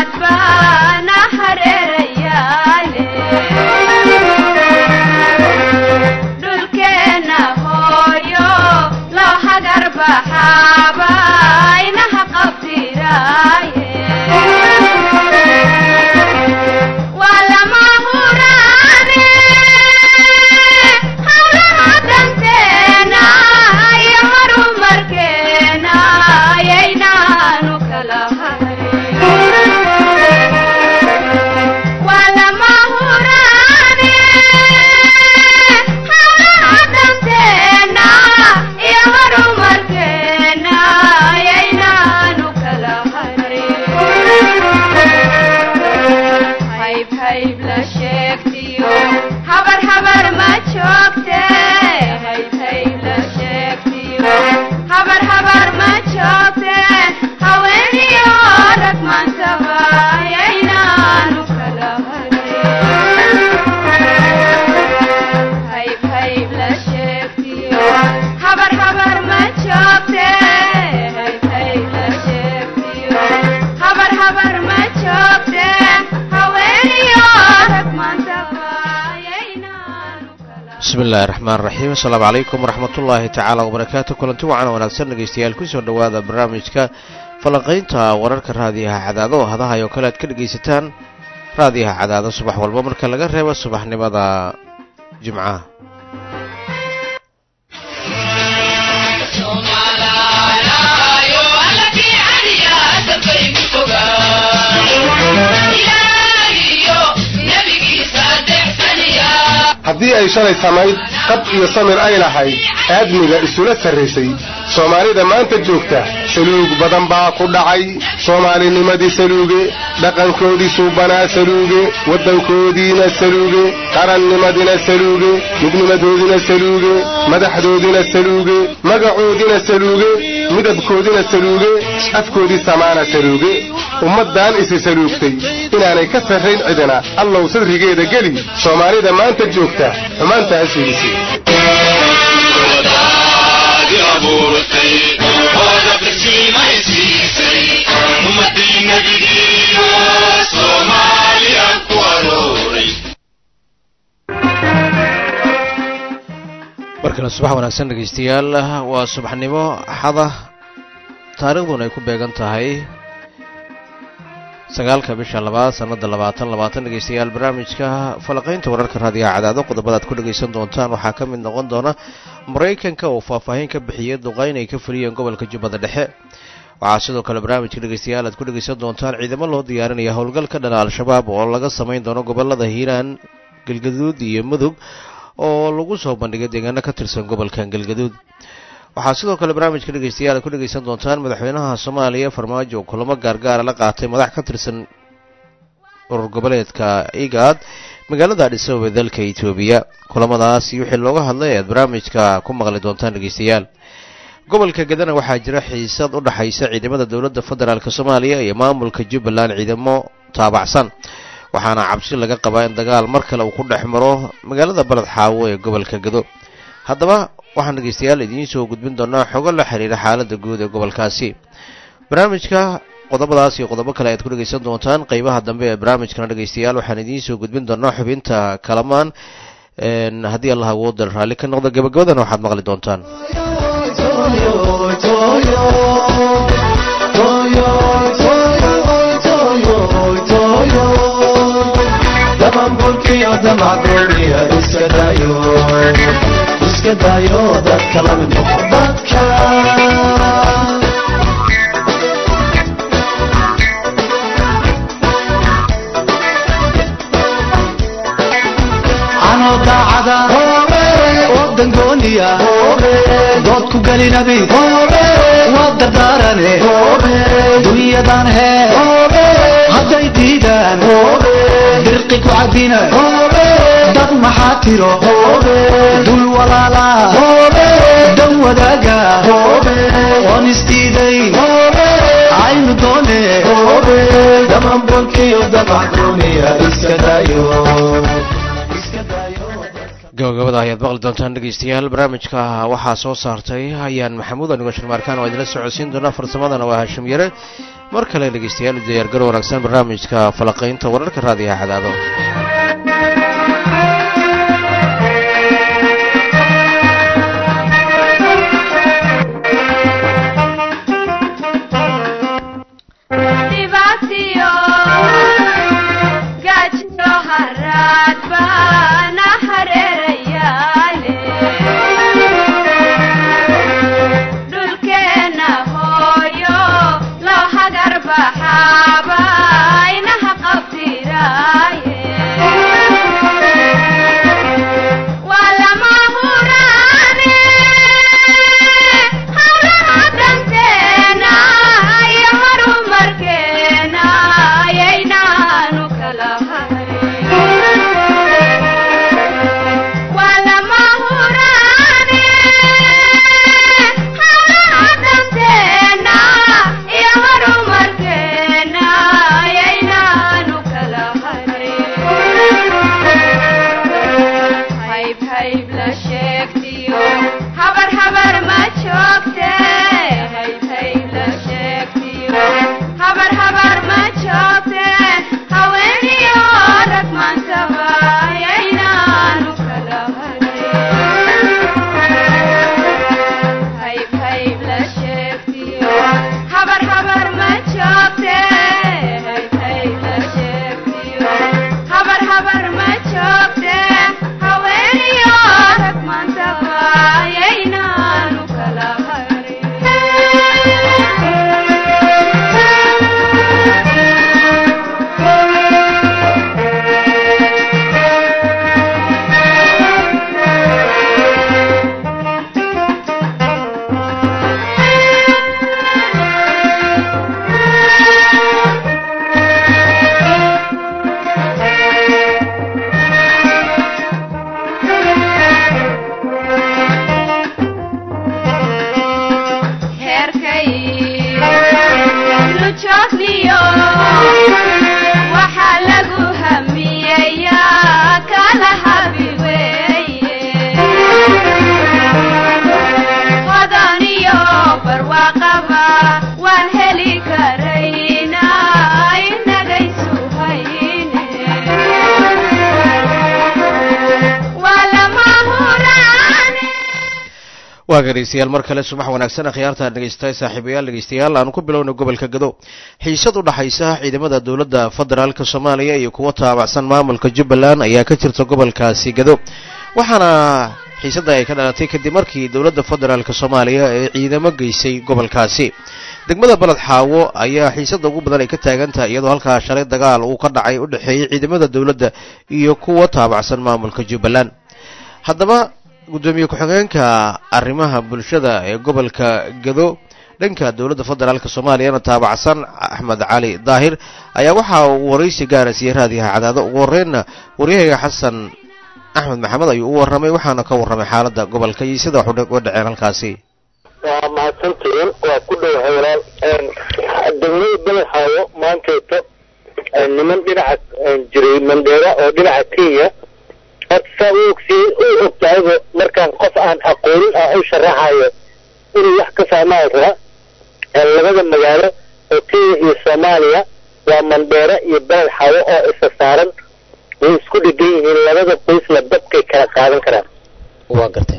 bismillahi raxmaan raxiim asalaamu calaykum waraxmatullaahi tacaala wabarakaatu kulanti wacan wanaagsan dhegaystayaal kusoo dhowaada barnaamijka falanqaynta wararka raadiyaha cadaado oo hadahay oo kale aad ka dhegaysataan raadiyaha cadaado subax walba marka laga reebo subaxnimada jimcaha haddii ay shalay samayd qab iyo samir ay lahayd aadmiga isula sarraysay soomaalida maanta joogta saluug badan baa ku dhacay soomaalinimadii saluuge dhaqankoodii suubanaa saluuge waddankoodiina saluuge qarannimadina saluuge midnimadoodina saluuge madaxdoodina saluuge magacoodina saluuge midabkoodina saluuge afkoodii samaana saluuge ummaddan isi saluugtay inaanay ka sarrayn cidina allow sadrigeeda geli soomaalida maanta joogta xumaantaas fiidisi mar kale subax wanaagsan dhegaystayaal waa subaxnimo axada taariikhduna ay ku beegan tahay sagaalka bisha labaad sannada labaatan labaatan dhegaystayaal barnaamijka falaqaynta wararka raadiyaha cadaado qodobada aad ku dhegaysan doontaan waxaa ka mid noqon doona maraykanka oo faahfaahin ka bixiyey duqayn ay ka fuliyeen gobolka jubbada dhexe waxaa sidoo kale barnaamijka dhegaystayaal aad ku dhegaysan doontaan ciidamo loo diyaarinaya howlgal ka dhana al-shabaab oo laga samayn doono gobolada hiiraan galgaduud iyo mudug oo lagu soo bandhigay deegaano ka tirsan gobolkan galgaduud waxaa sidoo kale barnaamijka dhegaystayaal aad ku dhegaysan doontaan madaxweynaha soomaaliya farmaajo oo kulamo gaargaara la qaatay madax ka tirsan urur goboleedka igaad magaalada adhisababe dalka etoobiya kulamadaasi wixii looga hadlay aad barnaamijka ku maqli doontaan dhegaystayaal gobolka gadana waxaa jira xiisad u dhaxaysa ciidamada dowladda federaalk soomaaliya iyo maamulka jubbaland ciidamo taabacsan waxaana cabsi laga qabaa in dagaal mar kale uu ku dhex maro magaalada baled xaawo ee gobolka gado haddaba waxaan dhegaystayaal idiin soo gudbin doonaa xogo la xiriira xaaladda guud ee gobolkaasi barnaamijka qodobadaas iyo qodobo kale ayaad ku dhegaysan doontaan qeybaha dambe ee barnaamijkana dhegaystayaal waxaan idiin soo gudbin doonaa xubinta kalamaan haddii allah awoodal raalli ka noqdo gabagabadana waxaad maqli doontaan anoo daacada oo dangooniya dood ku gelinabi waa dardaarane dunyadan hee hadday diidaan dirqi ku cabina dad maxaa tiro dul walaala dan wadaaga oon isdiiday aynu doone damanbolkiyo damacdooniya iska dayo gabagabada ayaad maqli doontaan dhegaystayaal barnaamijka waxaa soo saartay ayaan maxamuud anigo shirmaarkaan oo idinla socodsiin doona farsamadana waa hashim yare mar kale dhegeystayaal u diyaargaro wanaagsan barnaamijka falaqaynta wararka raadiyaha cadaado waa dhegeystayaal mar kale subax wanaagsan akhyaarta dhegeysta saaxiibayaal dhegeystayaal aanu ku bilowna gobolka gado xiisad u dhaxaysa ciidamada dowladda federaalka soomaaliya iyo kuwa taabacsan maamulka jubbaland ayaa ka jirta gobolkaasi gado waxaana xiisadda ay ka dhalatay kadib markii dowladda federaalka soomaaliya ee ciidamo geysay gobolkaasi degmada baled xaawo ayaa xiisadda ugu badan ay ka taagan tahay iyadoo halkaa shalay dagaal uu ka dhacay u dhexeeyey ciidamada dowladda iyo kuwa taabacsan maamulka jubbaland haddaba guddoomiye ku-xigeenka arrimaha bulshada ee gobolka gado dhanka dowladda federaalk soomaaliyana taabacsan axmed cali daahir ayaa waxa uu waraysi gaara siiyey raadiyaha cadaado ugu horreynna waryahayga xasan axmed maxamed ayuu u warramay waxaana ka warramay xaaladda gobolka iyo sida wax uga dhaceen halkaasi waa mahadsantihiin waa ku dhowahay walaal degmada badaxaawo maanteeto niman dhinaca jiray mandheera oo dhinaca kenya horta saa u ogsi u ogtahayba markaan qof aan aqoonin ah u sharaxayo inuu wax ka fahmaan raba labada magaalo oo kenya iyo soomaaliya waa mandheera iyo beled xawo oo isa saaran way isku dhegan yihiin labada qoysna dabkay kala qaadan karaan waa gartay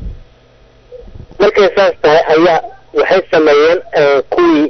markay saas tahay ayaa waxay sameeyeen kuwii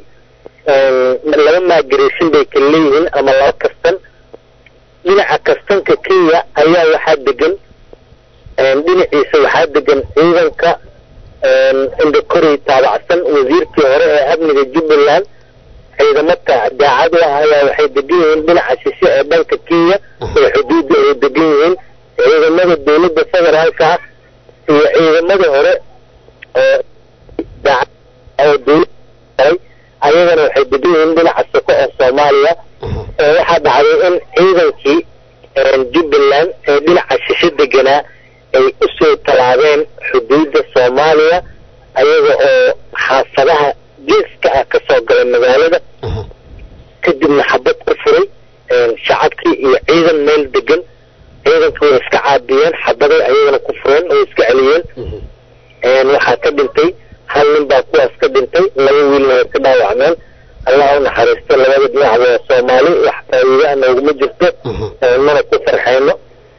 laba migration bay kala leeyihiin ama laba kastan dhinaca kastanka kenya ayaa waxaa degan dhinaciisa waxaa degan ciidanka indhakorey taabacsan wasiirkii hore ee amniga jubbaland ciidamada daacad u ah ayaa waxay degan yihiin dhinaca shishe ee dhanka kenya ee xuduudda ay degan yihiin ciidamada dowladda federaalka ah iyo ciidamada hore oo daacad oo dowlad ayagana waxay degan yihiin dhinaca soko ee soomaaliya waxaa dhacday in ciidankii jubbaland ee dhinaca shishe deganaa ay usoo tallaabeen xuduudda soomaaliya ayaga oo xaafadaha geeska ah kasoo galay magaalada kadibna xabad ku furay shacabkii iyo ciidan meel degan ciidankii way iska caabiyeen xabaday ayagana ku fureen way iska celiyeen waxaa ka dhintay hal nin baa kuwaas ka dhintay laba wiilna way ka dhaawacmeen allah u naxariisto labada dhinacba waa soomaali wax faa'iidaha nooguma jirto mana ku farxayno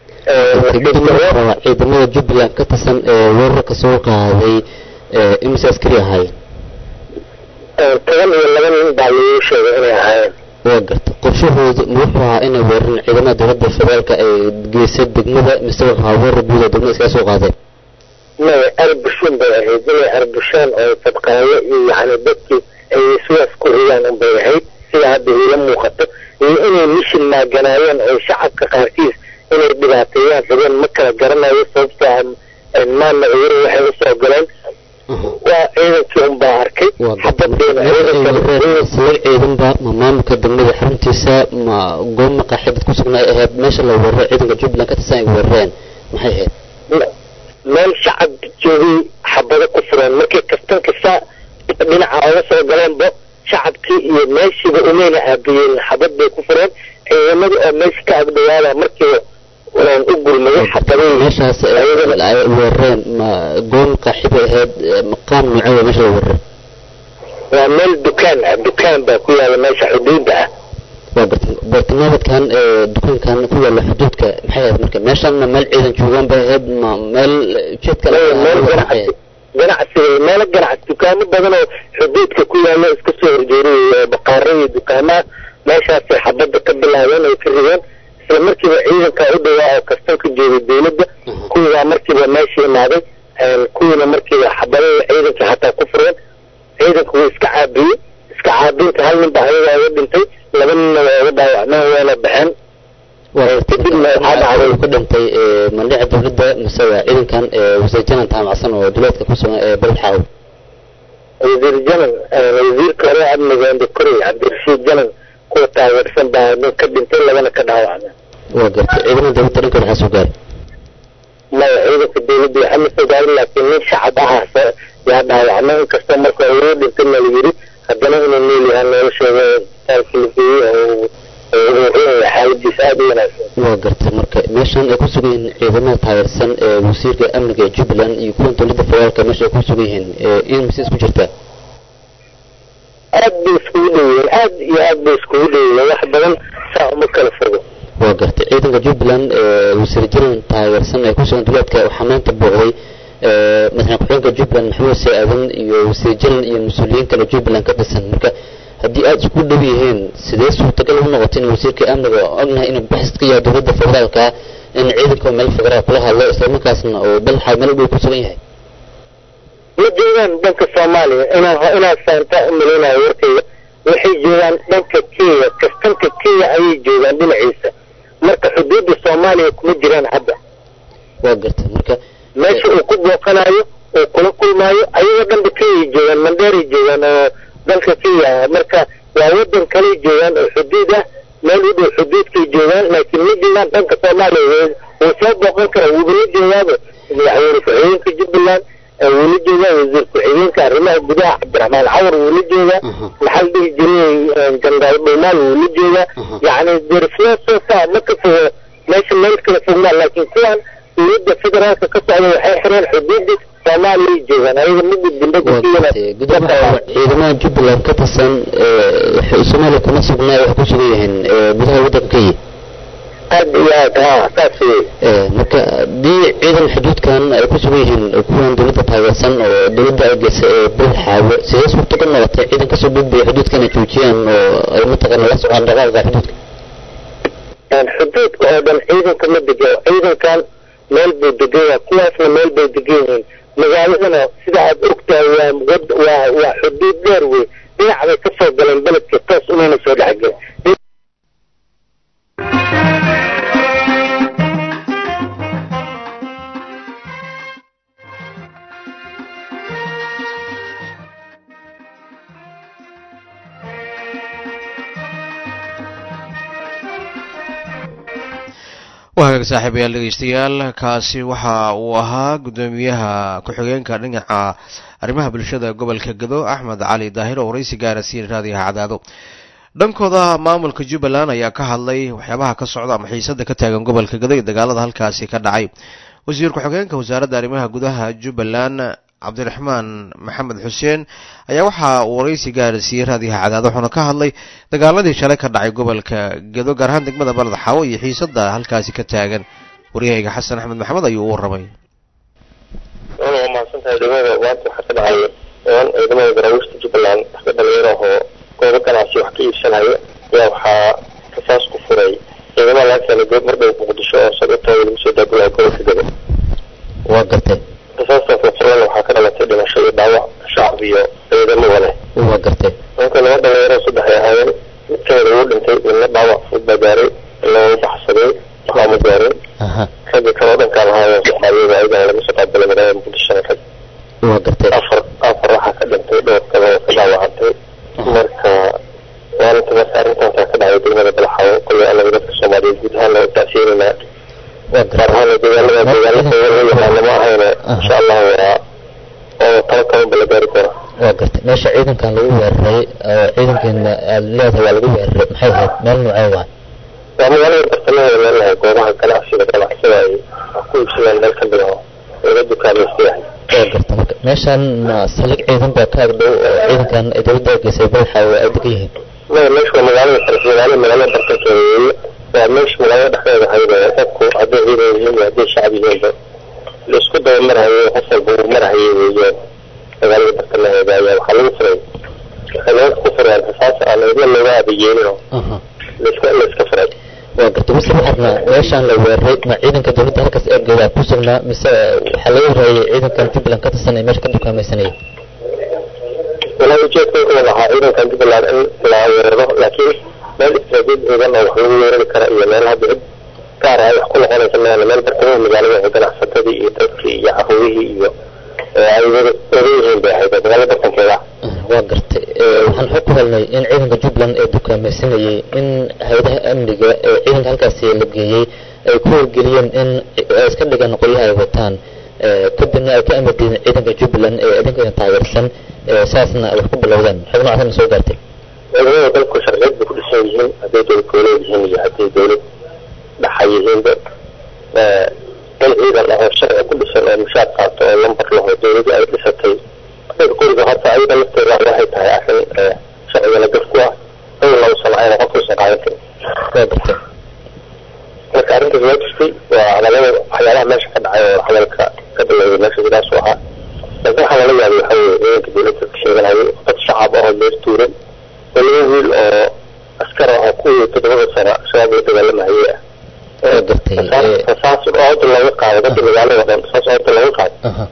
ciidamada jubbaland ka tirsan ee weerarka soo qaaday imise askari ahaayeen toban iyo laba nin baa lagu sheegay inay ahaayeen waa garta qorshahoodu ma wuxuu ahaa inay weeraraan ciidamada dowladda federaalka ay geysay degmada mise wuxuu ahaa weerar guud oo degmada iskaga soo qaadeen maya arbushin bay ahayd inay arbushaan oo fadqaayo iyo yani dadkii ay sidaas ku ridaan unbay ahayd sida hadda iila muuqato iyo inay mishin maaganaayeen oo shacabka qaarkiis inay dhibaateeyaan rabeen ma kala garanayo sababtoo ah maana cuduro waxay usoo galeen waa ciidankii unbaa arkay xabadeena isla ciidanba ma maamulka degmada xaruntiisa ma goob maqaaxibad ku sugnaa ahayd meesha la weeraray ciidanka jubbaland ka tirsan ay weerareen maxay ahayd meel shacab joogay xabado ku fureen markay kastan kasta dhinaca oga soo galeenba shacabkii iyo meeshiiba umayna aabiyeen xabad bay ku fureen ciidamadii oo meesha ka agdhawaada markiiba u gulmaday xabadihii meeshaas ay weerareen ma goob maqaaxibay ahayd maqaam noocee waa meesha la weeraray waa meel dukaan ah dukaan baa ku yaala meesha xuduudda ah waa garta bartilmaameedkan dukaankan ku yaala xuduudka maxay ahayd marka meeshan ma meel ciidan joogaan bay ahayd ma meel ujeedka maya meel ganacsi ganacsi meelo ganacsi dukaamo badan oo xuduudka ku yaala iska soo horjeeriyay baqaaro iyo dukaamaha meeshaasay xabadda ka bilaabeen ay ka rideen isla markiiba ciidanka u dhawaa oo kastanka joogay dowladda kuwiibaa markiiba meesha imaaday kuwiina markiiba xabadada ciidanka xataa ku fureen ciidanka wuu iska caabiyey iska caabinta hal nin baa ayagaa uga dhintay laba ninna waa uga dhaawacmeen wayna baxeen kadibna waxaa dhacday ka dhintay mandhica dowladda mise waa ciidankan wasiir janan taamacsan oo duleedka ku sugan ee beled xaaw wasiir janan wasiirka hore amniga indhakorey cabdirashiid janan kuwa taageersan baa nin ka dhintay labana ka dhaawacmeen waa gartay ciidamada dowladda dhankooda waxaa soo gaaray maya ciidanka dowladda waxaa ma soo gaarin laakiin nin shacab ahaas yaa dhaawacmay inkastoo marka ugu dhintay na la yiri haddana inuu nool yahaa noloshooda isbitaalka la geeyey oo xaaladiisa aada u wanaagsan waa gartay marka meeshan ay ku sugan yihiin ciidamada taageersan ee wasiirka amniga ee jubbaland iyo kuwan dowladda federaalka meesha ay ku sugan yihiin in mise isku jirtaa aad bay iskugu dhoweeyeen aad iyo aad bay iskugu dhoweeyeen wax badan saa uma kala fogo waa gartay ciidanka jubbaland wasiir janan taageersan ee ku sugan duleedka waxaa maanta booqday madaxweyne ku-xigeenka jubbaland maxamuud see aadan iyo wasiir janan iyo mas-uuliyiin kale jubbaland ka tirsan marka haddii aada isku dhow yihiin sidee suurtagal u noqotay in wasiirka amniga ognahay inuu baxis ka yahay dowladda federaalka in ciidanka meel federaal kula hadlo islamarkaasna oo dalxa meel dhow ku sugan yahay ma joogaan dhanka soomaaliya inaan inaan saantaa u malaynayo warkayga waxay joogaan dhanka kenya kastanka kenya ayay joogaan dhinaciisa marka xuduudda soomaaliya kuma jiraan hadda waa gartay marka meesha uu ku booqanayo uu kula kulmaayo ayagoo dhanba kenyay joogaan mandheeray joogaan oo dalka kenya marka waa wadan kaley joogaan oo xuduud ah meel u dhow xuduudkay joogaan laakiin ma joogaan dhanka soomaaliya wuu soo booqan kara wuuba la joogaaba madaxweyne ku-xigeenka jubbaland wuu la joogaa wasiir ku-xigeenka arrimaha gudaha cabdiraxmaan cawar wuu la joogaa maxaa la dhihi jiray jenaraal dhuumaal wuu la joogaa yacni derisnoo soo saa ma ka fogo meesha meel kala fogmaa laakiin kuwan dowladda federaalka ka socda waxay xireen xuduudda soomaaliya joogaan ayaga ma gudbin ciidamada jubbaland ka tirsan soomaaliya kuma sugnaa waxay ku sugan yihiin gudaha waddanka kenya aad iyo aad ha saas wey marka haddii ciidan xuduudkan ay ku sugan yihiin kuwan dowladda taageersan oo dowladda ay geysay ee bel xaawo sidee suurtagal noqotay ciidan kasoo gudbaya xuduudkan ay joojiyaan oo ay mataqaana la socdaan dhaqaaqa xuduudka xuduudka oo dhan ciidanka ma dego ciidankan meel buu degan yahay kuwaasna meel bay degan yihiin magaaladana sida aad ogtahay waa waa waa xuduud dheer wey dhinac bay ka soo galeen beledka toos umayna soo dhexgelin wahagaag saaxiibayaal dhegeystayaal kaasi waxa uu ahaa guddoomiyaha ku-xigeenka dhinaca arrimaha bulshada gobolka gado axmed cali daahir oo waraysi gaara siin raadiyaha cadaado dhankooda maamulka jubbaland ayaa ka hadlay waxyaabaha ka socda ama xiisada ka taagan gobolka gado iyo dagaalada halkaasi ka dhacay wasiir ku-xigeenka wasaaradda arrimaha gudaha jubbaland cabdiraxmaan maxamed xuseen ayaa waxaa uu waraysi gaarsiiyey raadiyaha cadaad wuxuuna ka hadlay dagaaladii shalay ka dhacay gobolka gedo gaar ahaan degmada balad xaawo iyo xiisada halkaasi ka taagan waryahayga xasan axmed maxamed ayuu u warramay waa mahadsantahay degmada maanta waxaa ka dhacay oon ciidamada daraawiishta jubbaland dadka dhalinyaro oo goobo ganacsi wax ka iibsanaya ayaa waxaa rasaas ku furay ciidamada laga keenay goob mardhow muqdisho oo sababtooda lagu soo daabulaya gobolka gado waa gartay rasaastaas la furana waxaa ka dhalatay dhimasho iyo dhaawac shacab iyo ciidamo wale waa gartay marka laba dhalinyaro saddex ay ahaayeen mid kamida wuu dhintay midna dhaawac fud baa gaaray loo baxsaday waxaa ma gaarin aha ragga kaloo dhankaan lahaayeen soomaaliyada ayagana laga soo qaabilay magaalada muqdishona rag waa gartay afar afar waxaa ka dhintay dhowr kale oo ka dhaawacantay marka maalinta marka arrintaasa ka dhacday degmada balaxawo kolay anaga dadka soomaaliyeed guud ahaan loo tacsiinayna waa gaar gartay ahaan deegaanada deegaanada loo yaqaano ma ahayne insha allahu waa oo talo kabanba la gaari doona waa gartay meesha ciidankan lagu weeraray oo ciidankeena aad leedahay waa lagu weeraray maxay ahayd meel noocee waay waa magaalada bartamaheeda meelaha goobaha ganacsiga ganacsada ay wax ku iibsadaan meel ka mid ah oo laga dukaamaysta yahay waa gartay marka meeshan ma saldhig ciidan baa ka agdhow oo ciidankan ay dowladda geysay badaxa oo ay degan yihiin maya meesha waa magaalada kale magaalada magaalada bartankeeda weeye waa meesha magaalada dhexdeeda ahayd ee dadku hadday ciidan yihiin iyo hadday shacab yihiinba la isku daba marhayo qof walba uu marhayay weeyaan magaalada bartamaheeda ayaa waxaa lagu furay waxay nimanka ku fureen rasaas aan idin looga abayeelin oo aha laiska laiska furay waa gartay mise waxaadna meeshaan la weeraray ma ciidanka dowladda halkaas eegeeda ku sugnaa mise waxaa laga warayay ciidankan jubbaland ka tirsan ee meesha ka dukaamaysanayay walaa ujeedka wuxuu lahaa ciidankan jubbaland in la weeraro laakiin meel istaraatiiji ciidan oo wax lagu weerari kara iyo meel hadda cid gaar ah ay wax ku noqonaysa meele meel bartamaha magaalada oo ganacsatadii iyo dadkii iyo caruurihii iyo ee ay wada wada yihiin bay ahayd magaalada bartankeeda waa gartay ee, waxaan xog ku helnay in ciidanka jubbaland ee dukaamaysanayay in hay-adaha amniga ee ciidanka halkaasi la geeyey ay ku wargeliyeen in ay iska dhigaan qolyaha ay wataan ee, kadibna ay ka amar diideen ciidanka jubbaland ee idinka taageersan ee, saasna wax ku bilowdeen xog noocaasna soo gaartay ciidamada dalku sharciyad bay ku dhisan yihiin hadday dowlad goboleed yihiin iyo hadday dowlad dhaxa yihiinba ee, in ciidan ah oo sharci ku dhisan oo mushaar qaato oo lambar laho dowladii ay dhisatay dadka guriga horta ayada lafteeda waxay tahay arrin ee, sharcigana gaf ku ah dhowr laba sano ayna qofkuusan qaadan karin waa gartay marka arrintaas waa jirtay waa labada waxyaalaha meesha ka dhacay oo hadalka ka bilowday meesha sidaas u ahaa laakiin waxaa lala yaabay waxaa weeye ciidanka dowladda ka sheeganayo dad shacab ah oo leer tuuran oo laba wiil oo askar ah oo kuwii toddobada sano shabaab la dagaalamahayay ah waa gartay ee, rasaas oo hadda looga qaaday dadka magaalada dhan rasaas oo hadda looga qaaday aha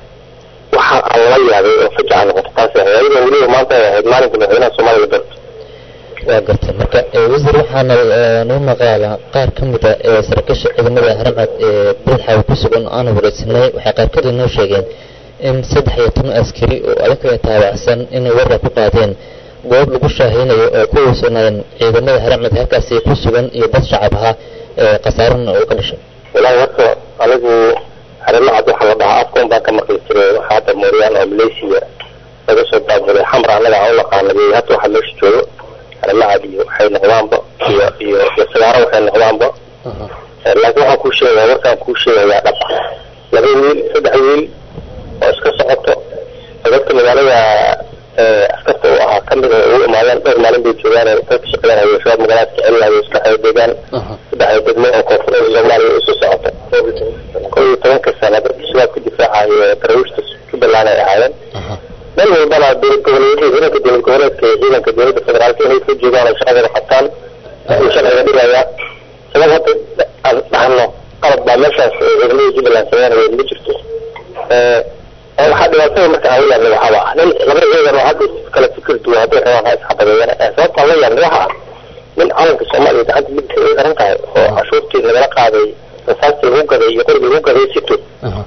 waxa aan lala yaabay oo fajaca noqota taas ahayd ayadoo weliba maanta ay ahayd maalinka madaxweynaha soomaaliya doorta waa gartay marka ee, wasiir waxaana ee, noo maqaala qaar ka mid a ee saraakiisha ciidamada haramcad ee badaxa ku sugan oo aan wareysanay waxay qaarkood inoo sheegeen in saddex iyo toban askari oo adinkaga taabacsan inay weerar ku qaadeen goob lagu shaaheynayo oo ku weysanayeen ciidamada haramcad halkaasi ku sugan iyo dad shacab ahaa ee khasaarana uu ka dhashay walaahi horta anigu harimacad waxaa la dhahaa afkoon baan ka maqli jiray waxaa hadda mooryaan oo malaysia laga soo daabaday xamra annaga aan u naqaanay hadda waxaa meesha joogo harimacad iyo waxay noqdaanba iyo iyo iyo sagaaro waxay noqdaanba Eh, laakiin waxaan kuu sheegaya markaan kuu sheegayaa dhab ah laba wiil saddex wiil oo iska socoto oo dadka magaalada eh, askarta u ahaa kamid a ugu imaadeen dhowr maalin bay joogaan oo dadka shaqeynaya shabaab magaalada ka celinayo saddexda deegaan saddex degmo oo koonfurada soomaaliya isu socoto kow iyo tobanka sana dadka shabaabka difaacayo ee daraawiishta jubbaland ay ahaayeen meel walbana dowlad goboleedyada ciidanka dowlad goboleedka iyo ciidanka dowladda federaalka inay ka joogaan oo shaqadooda qabtaan ayuu sharciga dhigaya sabab hadda aan dhahno qalab baa meeshaas ee ciidamada jubbaland sameynaya ma jirto Eh, oo waxaa dhibaatada marka aan la yaabnay waxaaba ah nin laba ciidan oo hadda kala fikir duwan hadday rabaan ha isxabadeeyaan Eh, sababta aan la yaabnay waxa ah nin calanka soomaaliya gacanta midka ay xiran tahay oo cashuurtii lagala qaaday rasaastii lagu gaday iyo qorigii lagu gaday sito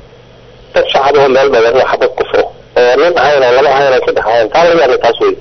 dad shacab oo meel badan oo xabad ku furo oo nin ahayn oo laba ahayn oo saddex ahayn taa la yaabnay taas wey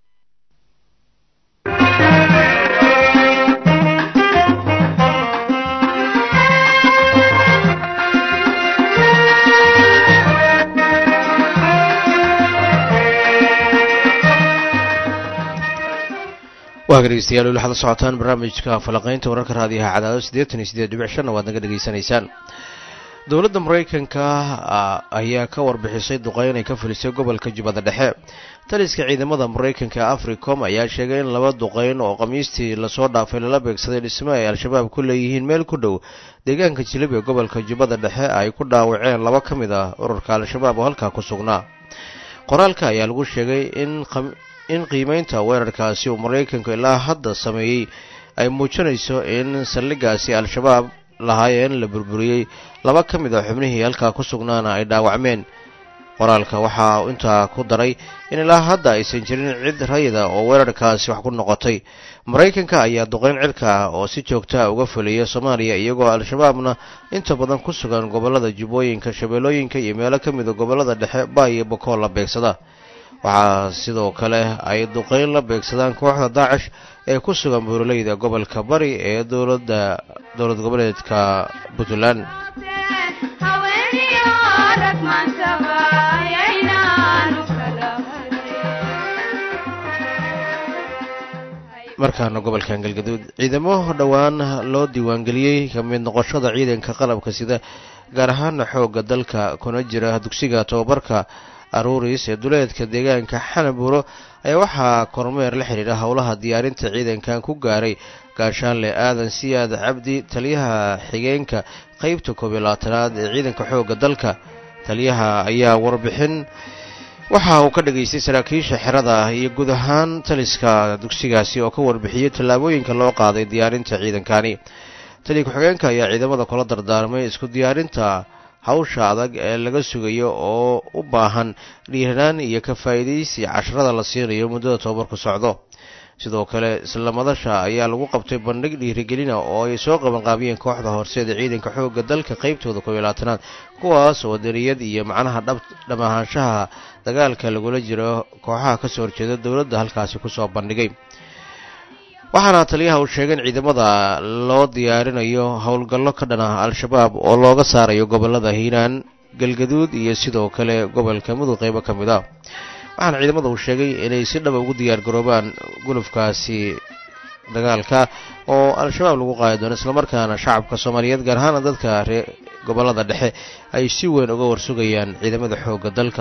waa ka dhegeystayaal weli waxaad la socotaan barnaamijka falaqaynta wararka raadiyaha cadaado siddeetan iyo siddeed dhibic shanna waad naga dhegaysanaysaan dowladda maraykanka ayaa ka warbixisay duqeyn ay ka fulisay gobolka jubbada dhexe taliska ciidamada maraykanka ee africom ayaa sheegay in laba duqeyn oo khamiistii lasoo dhaafay lala beegsaday dhismo ay al-shabaab ku leeyihiin meel ku dhow deegaanka jilib ee gobolka jubbada dhexe ay ku dhaawaceen laba ka mid ah ururka al-shabaab oo halkaa ku sugnaa qoraalka ayaa lagu sheegay in qiimeynta weerarkaasi uu maraykanku ilaa hadda sameeyey ay muujinayso in saldhigaasi al-shabaab lahaayeen la burburiyey laba ka mid a xubnihii halkaa ku sugnaana ay dhaawacmeen qoraalka waxaa intaa ku daray in ilaa hadda aysan jirin cid rayida oo weerarkaasi wax ku noqotay maraykanka ayaa duqeyn cirka ah oo si joogtaa uga fuliya soomaaliya iyagoo al-shabaabna inta badan ku sugan gobollada jubbooyinka shabeellooyinka iyo meelo ka mida gobollada dhexe baa iyo bakool la beegsada waxaa sidoo kale ay duqeyn la beegsadaan kooxda daacish ee ku sugan buuraleyda gobolka bari ee dowladda dowlad goboleedka puntland markaana gobolkan galgaduud ciidamo dhowaan loo diiwaangeliyey ka mid noqoshada ciidanka qalabka sida gaar ahaana xoogga dalka kuna jira dugsiga tobabarka aruuris ee duleedka deegaanka xanabuuro ayaa waxaa kormeer la xidhiidha howlaha diyaarinta ciidankan ku gaaray gaashaanle aadan siyaad cabdi taliyaha xigeenka qeybta koob iyo labaatanaad ee ciidanka xoogga dalka taliyaha ayaa warbixin waxa uu ka dhageystay saraakiisha xerada iyo guud ahaan taliska dugsigaasi oo ka warbixiyey tallaabooyinka loo qaaday diyaarinta ciidankani taliya ku-xigeenka ayaa ciidamada kula dardaarmay isku diyaarinta hawsha adag ee laga sugayo oo u baahan dhiiranaan iyo ka faa'iidaysi casharada la siinayo muddada tobabarku socdo sidoo kale isla madasha ayaa lagu qabtay bandhig dhiirigelina oo ay soo qabanqaabiyeen kooxda horseeda ciidanka xoogga dalka qeybtooda koob iyo labaatanaad kuwaas oo dariyad iyo macnaha dham ahaanshaha dagaalka lagula jiro kooxaha kasoo horjeeda dowladda halkaasi kusoo bandhigay waxaana taliyaha uu sheegay in ciidamada loo diyaarinayo howlgallo ka dhan ah al-shabaab oo looga saarayo gobolada hiiraan galgaduud iyo sidoo kale gobolka mudug qeybo ka mid a waxaana ciidamada uu sheegay inay si dhaba ugu diyaar garoobaan gulufkaasi dagaalka oo al-shabaab lagu qaadi doono islamarkaana shacabka soomaaliyeed gaar ahaana dadka ree gobolada dhexe ay si weyn uga warsugayaan ciidamada xoogga dalka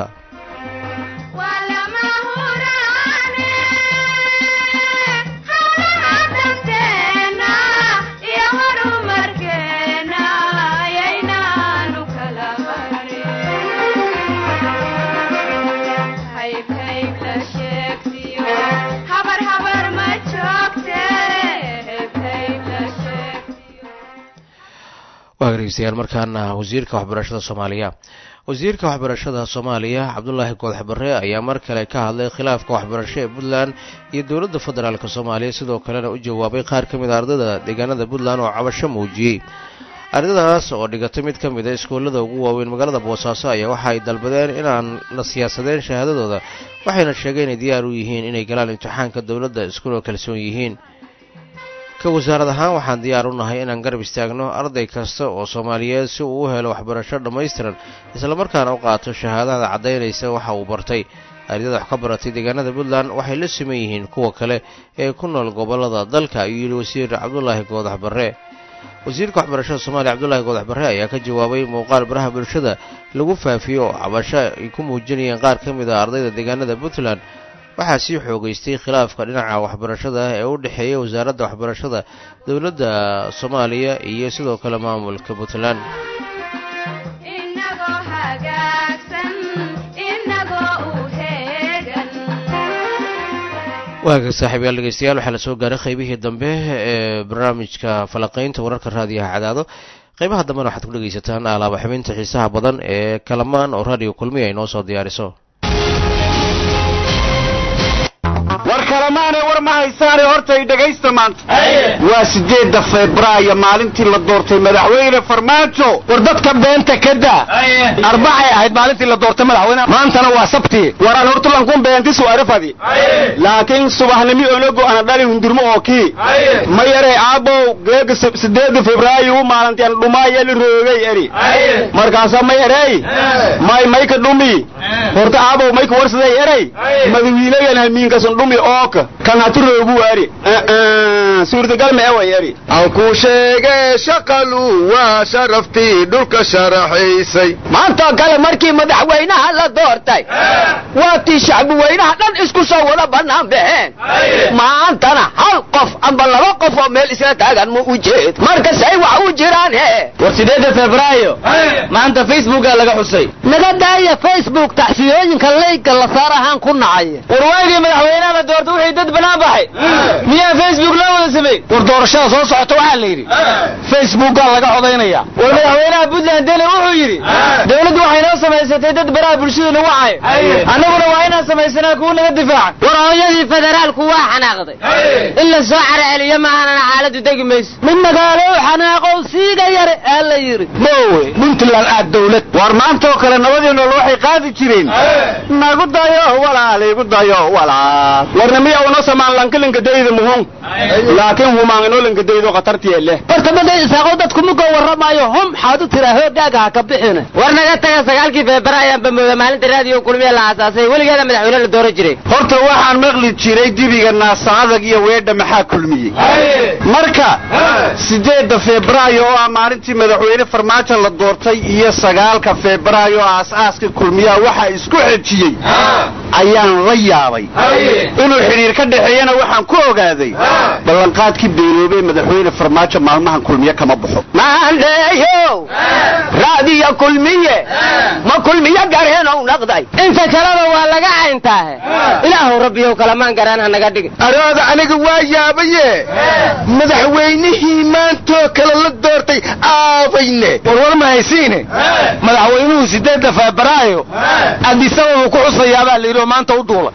waa dhegeystayaal markaana wasiirka waxbarashada soomaaliya wasiirka waxbarashada soomaaliya cabdulaahi goodax barre ayaa mar kale ka hadlay khilaafka waxbarasho ee puntland iyo dowladda federaalk soomaaliya sidoo kalena u jawaabay qaar ka mid a ardayda deegaanada puntland oo cabasho muujiyey ardaydaas oo dhigatay mid ka mid a iskuullada ugu waaweyn magaalada boosaaso ayaa waxa ay dalbadeen inaan la siyaasadeen shahaadadooda waxayna sheegeen inay diyaar u yihiin inay galaan imtixaanka dowladda iskuna kalsoon yihiin ka wasaarad ahaan waxaan diyaar u nahay inaan garab istaagno arday kasta oo soomaaliyeed si uu u helo waxbarasho dhammaystiran islamarkaana u qaato shahaadada caddaynaysa waxa uu bartay ardayda wax ka baratay deegaanada puntland waxay la siman yihiin kuwa kale ee ku nool gobolada dalka ayuu yidhi wasiir cabdulaahi goodax barre wasiirka waxbarashada soomaaliya cabdulaahi goodax barre ayaa ka jawaabay muuqaal baraha bulshada lagu faafiyo oo cabasho ay ku muujinayeen qaar ka mid a ardayda deegaanada puntland waxaa sii xoogeystay khilaafka dhinaca waxbarashada ee u dhexeeya wasaaradda waxbarashada dowladda soomaaliya iyo sidoo kale maamulka puntland waaga saaxiibayaal dhegeystayaal waxaa la soo gaaray qaybihii dambe ee barnaamijka falaqaynta wararka raadiyaha cadaado qaybaha dambena waxaad ku dhegeysataan alaaba xubinta xiisaha badan ee kalamaan oo raadiyo kulmiya ay noo soo diyaariso war kalamaane war ma haysaane hortay dhegaysta maanta waa sideedda febraayo maalintii la doortay madaxweyne farmaajo war dadka beenta ka daa arbacay ahayd maalintii la doortay madaxweyne maantana waa sabti waraan hortulankun beentisu arifadi laakiin subaxnimi onago ana dhali hundurmo oo kii ma yaree aabow geega sideedda febraayo maalintian dhumaaya la roogay eri markaasa ma yareey may mayka dhumi horta aabow mayka warsaday erey madawiilayan hamiinkasun dhumi ooka kan hatu roogu waari suurtagal mee wayari aan kuu sheegee shaqalu waa sharaftii dhulka sharaxaysay maantoo kale markii madaxweynaha la doortay waa tii shacbi weynaha dhan isku soo wada bannaan baxeen maantana hal qof amba laba qof oo meel isla taagan ma u jeed marka say wax u jiraan he war sideedda febraayo maanta facebooka laga xusay naga daaya facebook tacsiyooyinka leyga la saar ahaan ku nacay war waagii madaxweynaha la doortay wixii dad banaan baxay miyaa facebook loo wada sameey war doorashada soo socota waxaa la yidhi facebookaa laga codaynaya war madaxweynaha puntland dele wuxuu yidhi dawladdu waxay noo samaysatay dad baraha bulshada lagu cayo annaguna waa inaan samaysanaa kuwa naga difaaca war hooyadii federaalku waa xanaaqday in la soo caraceliyo maahanana xaaladu degi mayso mid magaalo xanaaqow siiga yare aa la yidhi mowe puntland aad dawlad war maanta oo kale nabadii nool waxay qaadi jireen nagu dayo walaal igu dayo walaal warna miya una samaan lankilinka dayda muhun laakiin humaan inoo linka daydo khatartiye leh horta maday isaaqo dadku mugo warramaayo hum xaad u tiraa hoogaaga ha ka bixine war naga taga sagaalkii febraayo aanba mooda maalinta raadiyo kulmiya la aasaasay weligeeda madaxweyne la dooran jiray horta waxaan maqli jiray dibiga naasa adag iyo weedha maxaa kulmiyey marka sideedda febraayo oo ah maalintii madaxweyne farmaajo la doortay iyo sagaalka febraayo oo aas-aaska kulmiyaha waxaa isku xejiyey ayaan la yaabay inuu xidhiir ka dhexeeyana waxaan ku ogaaday ballanqaadkii beeloobee madaxweyne farmaajo maalmahan kulmiye kama baxo maandeeyow raadiyo kulmiye ma kulmiye gareenow naqday inta kaleba waa laga cayntaahe ilaahu rabbiyow kalamaan garaan ha naga dhigin arooda aniga waa yaabaye madaxweynihii maantoo kale la doortay aabayne warwar ma haysiine madaxweynuhu sideedda febraayo adisababuu ku xusayaabaa la yidhi oo maanta u duula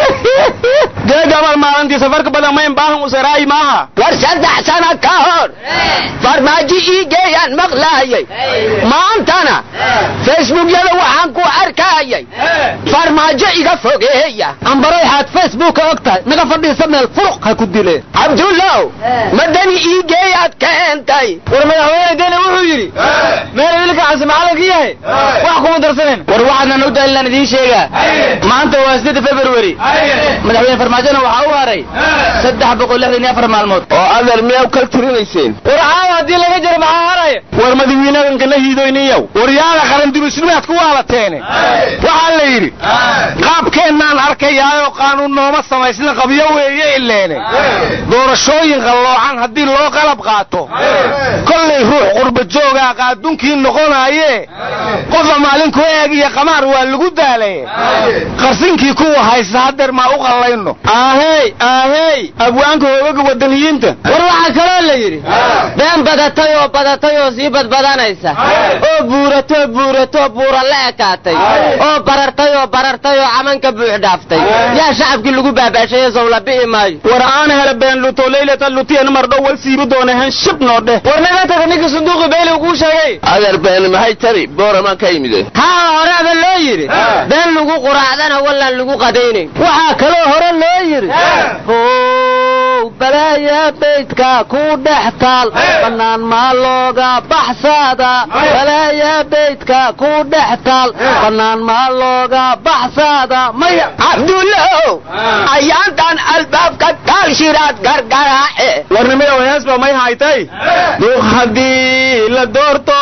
dee gabal maalintii safarka badan mayn baahan usaraayi maaha war saddex sana ka hor farmaajo ii geeyaan maqlaayay maantana facebookyada waxaan ku arkaayay farmaajo iga fogeeya ambaray xaad facebooka og tahay naga fadhiisa meel furuq ha ku dileen cabdullow madani ii geeyaad keentay war madaxweyne dene wuxuu yidhi meel wiilka casi macalinka yahay wax kuma darsanen war waxaadnan u dalilan idiin sheegaa maanta waa sideedda february madaxweyne farmaajona waxaa u haray saddex boqol lixdan iyo afar maalmood oo adeer miyaa kal tirinayseen war caawa haddii laga jiro maxaa haraya war madaxweynaganka la hiidoyniyow waryaada qarandimisnimaad ku waalateene waxaa la yidhi qaabkeennaan arkayaayoo qaanuun nooma samaysna qabyo weeye ileene doorashooyin qalloocan haddii loo qalab qaato kollay ruux qurba joogaa qaadunkii noqonaaye qofa maalinku eeg iyo qamaar waa lagu daalaye qarsinkii kuwa haysta hadeer maa u qallayno aahey aahey abwaanka hoogaga wadaniyiinta war waxaa kaloo la yidhi been badatay oo badatay oo sii badbadanaysa oo buuratoo buuratoo buura la ekaatay oo barartay oo barartay oo camanka buux dhaaftay yaa shacabkii lagu baabaashaye sow la bi'i maayo war aan hele been luto leylata lutiyan mardhow wal siibi doona hen shib noo dheh war naga taga ninkii sunduuqi beyli kuu sheegay adeer been maxay tari booramaan ka yimide haa horeaba loo yidhi been lagu quraacdana wallaan lagu qadaynayn waxaa kaloo hore loo yidhi how balaaya beydka ku dhex taal bannaan maa looga baxsaada balaaya beydka ku dhex taal bannaan maa looga baxsaada maya cabdullow ayaantan albaabka taal shiraad gargaraace warnimada heesba may haytay duuq haddii la doorto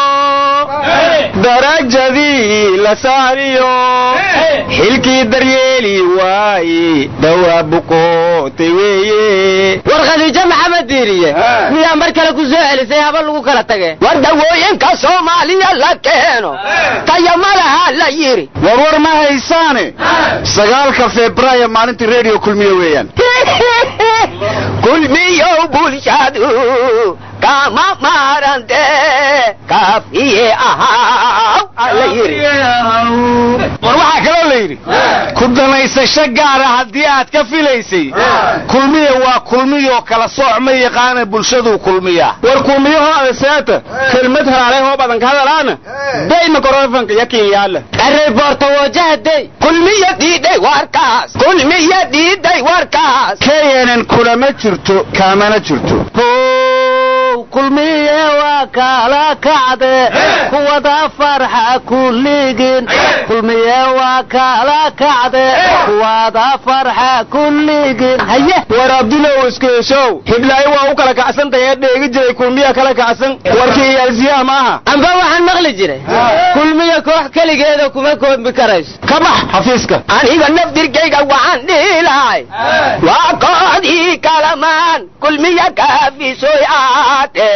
darajadii la saariyo xilkii daryeeli waaye dawaa bukootay weeye war khadiijo maxamed diiriye miyaa mar kale ku soo celisay haba lagu kala tage war dawooyinka soomaaliya la keeno tayamalaha la yidhi warwar ma haysaane sagaalka febraayo maalintii redio kulmiye weeyaan kulmiyow bulshadu kama maarante kaafiye ahaw la yidhi war waxaa kaloo la yidhi ku danaysasho gaara haddii aad ka filaysay kulmiya waa kulmiyoo kala sooc ma yaqaana bulshaduu kulmiyaa war kulmiyaho adeseeta kelmad halaalay hoo badan ka hadalaana day mikrofonka yakin yaala reporta wajahaday kulmiya diiday warkaas kulmiya diiday warkaas knn kulama jirto kaamana jirto kulmiye waa waa kala kacde kuwada farxa kulligin kulmiye waa kala kacde kuwada farxa kulligin haye war abdulow iskeeshow hiblaayo waa u kala kacsantahay ee dheegi jiray kulmiya kala kacsan warkii iyaalsiyaha maaha amba waxaan maqli jiray kulmiya koox keligeeda kuma koobi karayso ka bax xafiiska aniga naftirkayga waxaan dhihi lahay waa kooxdii kalamaan kulmiya kaafisoyaate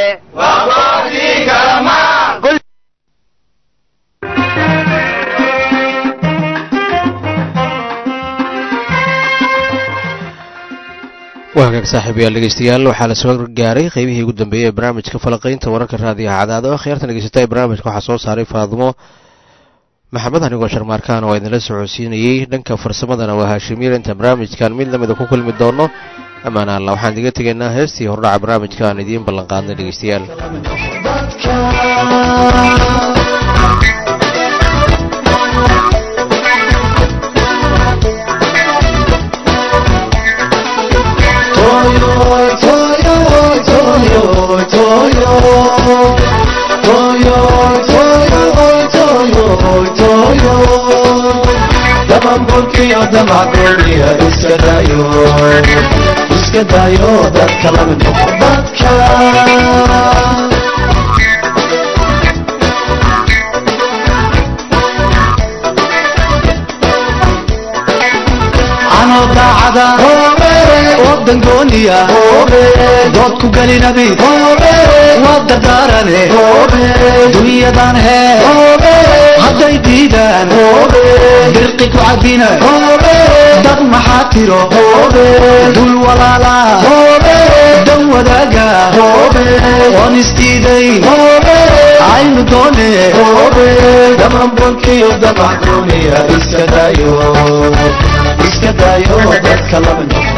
waa hagaag saaxiibayaal dhegeystayaal waxaa la soo gaaray qeybihii ugu dambeeyey ee barnaamijka falaqaynta wararka raadiyaha cadaado akhyaartan dhegeysata ee barnaamijka waxaa soo saaray faadimo maxamed anigoo sharmaarkaan waa idinla socodsiinayey dhanka farsamadana waa haashimiir intaan barnaamijkan mid lamida ku kulmi doono ammaan alla waxaan idiga tegaynaa heestii hordhaca barnaamijka aan idiin ballanqaadnay dhegeystayaal iska daayo dadka lama noqo dadka anoo daacada oo dangooniya dood ku gelinabi waa dardaarane dunyadan hee hadday diidaan dirqi ku cabina dad maxaa tiro dul walaala dan wadaaga oon isdiidayn aynu doone dhamanbolkiyo damaxduuniya iska daayo iska daayo dadka lama noqo